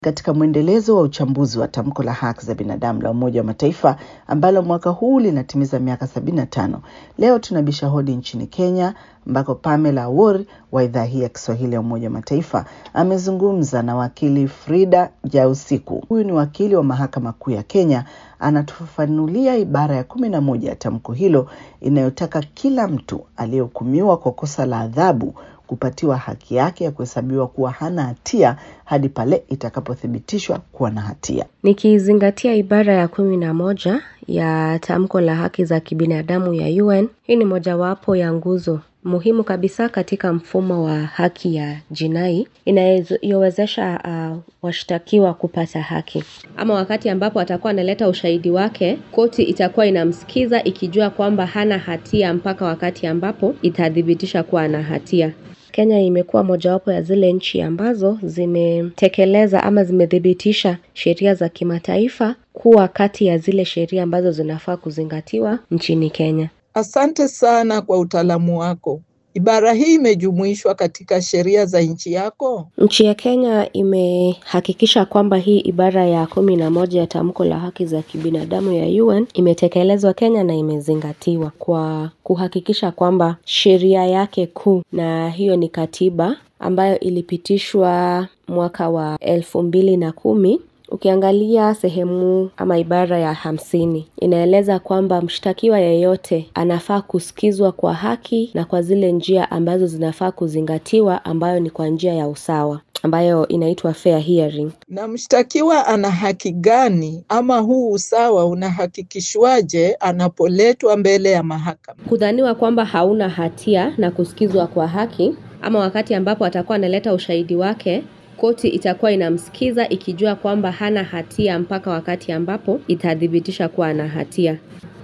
Katika mwendelezo wa uchambuzi wa tamko la haki za binadamu la Umoja wa Mataifa ambalo mwaka huu linatimiza miaka 75, leo tunabisha hodi nchini Kenya ambako Pamela Awori wa idhaa hii ya Kiswahili ya Umoja wa Mataifa amezungumza na wakili Frida Jausiku. Huyu ni wakili wa Mahakama Kuu ya Kenya, anatufafanulia ibara ya kumi na moja ya tamko hilo inayotaka kila mtu aliyehukumiwa kwa kosa la adhabu kupatiwa haki yake ya kuhesabiwa kuwa hana hatia hadi pale itakapothibitishwa kuwa na hatia. Nikizingatia ibara ya kumi na moja ya tamko la haki za kibinadamu ya UN, hii ni mojawapo ya nguzo muhimu kabisa katika mfumo wa haki ya jinai inayowezesha uh, washtakiwa kupata haki. Ama wakati ambapo atakuwa analeta ushahidi wake, koti itakuwa inamsikiza ikijua kwamba hana hatia mpaka wakati ambapo itathibitisha kuwa ana hatia. Kenya imekuwa mojawapo ya zile nchi ambazo zimetekeleza ama zimethibitisha sheria za kimataifa kuwa kati ya zile sheria ambazo zinafaa kuzingatiwa nchini Kenya. Asante sana kwa utaalamu wako. Ibara hii imejumuishwa katika sheria za nchi yako? Nchi ya Kenya imehakikisha kwamba hii ibara ya kumi na moja ya tamko la haki za kibinadamu ya UN imetekelezwa Kenya na imezingatiwa kwa kuhakikisha kwamba sheria yake kuu, na hiyo ni katiba ambayo ilipitishwa mwaka wa elfu mbili na kumi Ukiangalia sehemu ama ibara ya hamsini inaeleza kwamba mshtakiwa yeyote anafaa kusikizwa kwa haki na kwa zile njia ambazo zinafaa kuzingatiwa, ambayo ni kwa njia ya usawa ambayo inaitwa fair hearing. Na mshtakiwa ana haki gani ama huu usawa unahakikishwaje anapoletwa mbele ya mahakama? Kudhaniwa kwamba hauna hatia na kusikizwa kwa haki, ama wakati ambapo atakuwa analeta ushahidi wake koti itakuwa inamsikiza ikijua kwamba hana hatia mpaka wakati ambapo itathibitisha kuwa ana hatia.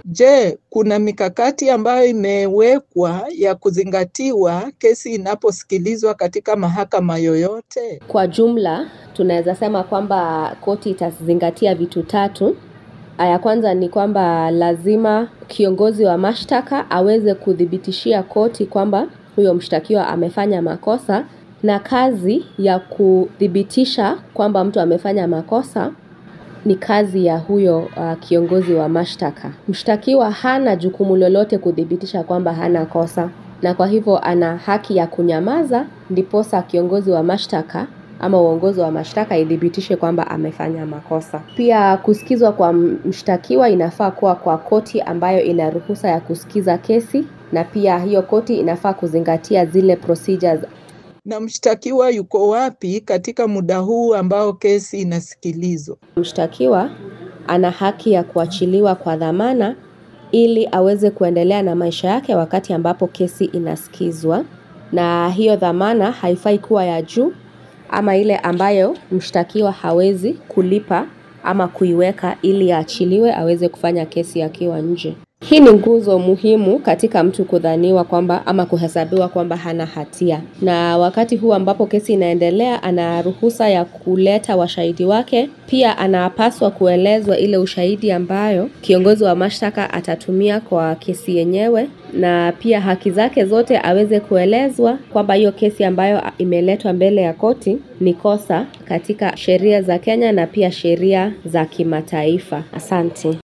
Je, kuna mikakati ambayo imewekwa ya kuzingatiwa kesi inaposikilizwa katika mahakama yoyote? Kwa jumla, tunaweza sema kwamba koti itazingatia vitu tatu. Ya kwanza ni kwamba lazima kiongozi wa mashtaka aweze kuthibitishia koti kwamba huyo mshtakiwa amefanya makosa na kazi ya kuthibitisha kwamba mtu amefanya makosa ni kazi ya huyo uh, kiongozi wa mashtaka. Mshtakiwa hana jukumu lolote kuthibitisha kwamba hana kosa, na kwa hivyo ana haki ya kunyamaza, ndiposa kiongozi wa mashtaka ama uongozi wa mashtaka ithibitishe kwamba amefanya makosa. Pia kusikizwa kwa mshtakiwa inafaa kuwa kwa koti ambayo ina ruhusa ya kusikiza kesi, na pia hiyo koti inafaa kuzingatia zile procedures na mshtakiwa yuko wapi katika muda huu ambao kesi inasikilizwa? Mshtakiwa ana haki ya kuachiliwa kwa dhamana ili aweze kuendelea na maisha yake wakati ambapo kesi inasikizwa, na hiyo dhamana haifai kuwa ya juu ama ile ambayo mshtakiwa hawezi kulipa ama kuiweka ili aachiliwe aweze kufanya kesi akiwa nje. Hii ni nguzo muhimu katika mtu kudhaniwa kwamba ama kuhesabiwa kwamba hana hatia. Na wakati huu ambapo kesi inaendelea, ana ruhusa ya kuleta washahidi wake. Pia anapaswa kuelezwa ile ushahidi ambayo kiongozi wa mashtaka atatumia kwa kesi yenyewe, na pia haki zake zote aweze kuelezwa kwamba hiyo kesi ambayo imeletwa mbele ya koti ni kosa katika sheria za Kenya na pia sheria za kimataifa. Asante.